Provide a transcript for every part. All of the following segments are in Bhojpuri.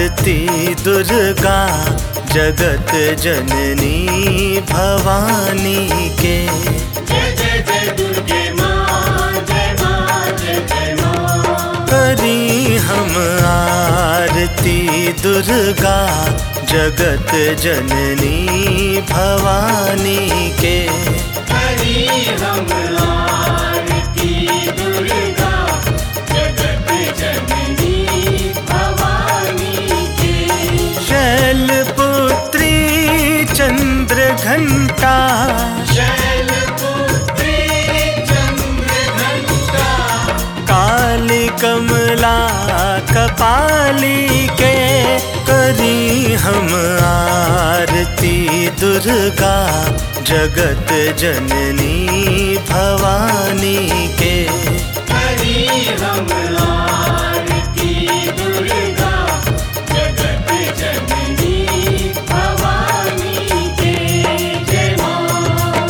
आरती दुर्गा जगत जननी भवानी के जय जय जय दुर्गे माँ जय माँ जय जय माँ करी हम आरती दुर्गा जगत जननी भवानी के हरि हम आरती दुर्गा जगत जननी भवानी के शैलपुत्री चंद्र घंटा शैलपुत्री चंद्र घंटा काली कमला कपाली के करी हम आरती दुर्गा जगत जननी भवानी के हरि हम आरती दुर्गा जगत जननी भवानी के जय माँ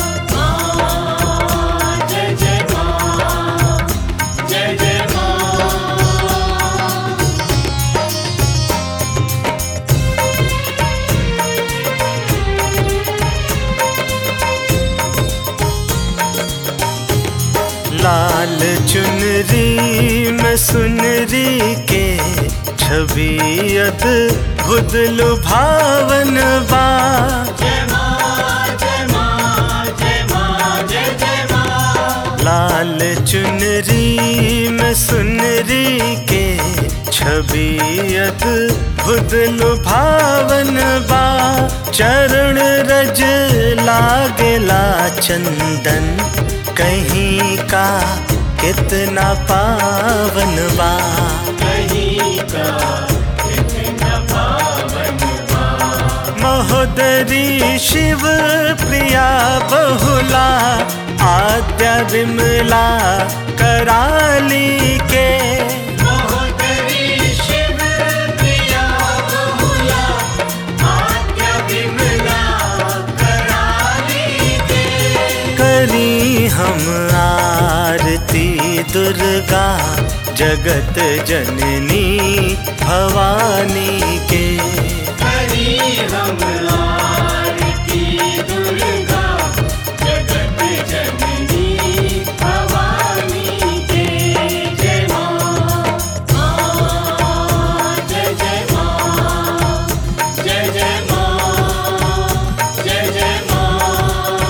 माँ जय जय माँ जय जय माँ लाल चुनरी में सुनरी के छवि अद्भुत लुभावन बा जय माँ जय माँ जय माँ जय जय माँ लाल चुनरी में सुनरी के छवि अद्भुत लुभावन बा चरण रज लागेला चंदन कहीं का कितना पावन बा कहीं का कितना पावन महोदरी शिव प्रिया बहुला आद्या विमला कराली के महोदरी शिव प्रिया बहुला आद्या विमला कराली के करी हम आरती दुर्गा जगत जननी भवानी के हरि हम आरती दुर्गा जगत जननी भवानी के जय माँ माँ जय जय माँ जय जय माँ जय जय माँ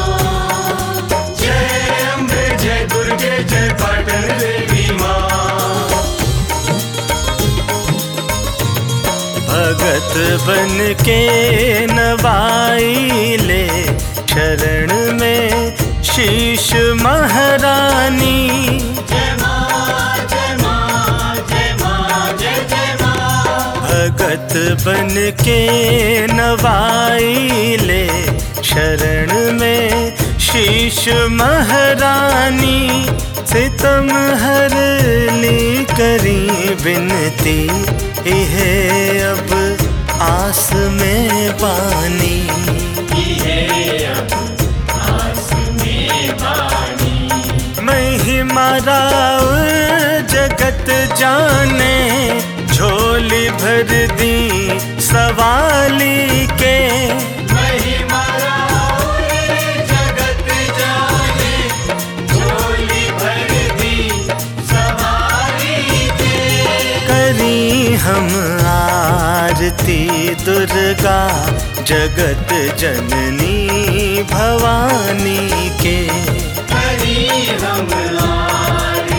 जय अम्बे जय दुर्गे जय पाटन देवी माँ भगत बन के नवाई ले शरण में शीश महारानी जय माँ जय माँ जय माँ जय जय माँ भगत बन के नवाई ले शरण में शीश महारानी सितम हर ली करी बिनती इहे अब आस में बानी महिमा राव जगत जाने झोली भर दी सवाली के महिमा राउर जगत जाने झोली भर दी सवारी के करी हम आरती दुर्गा जगत जननी भवानी के हरि हम आरती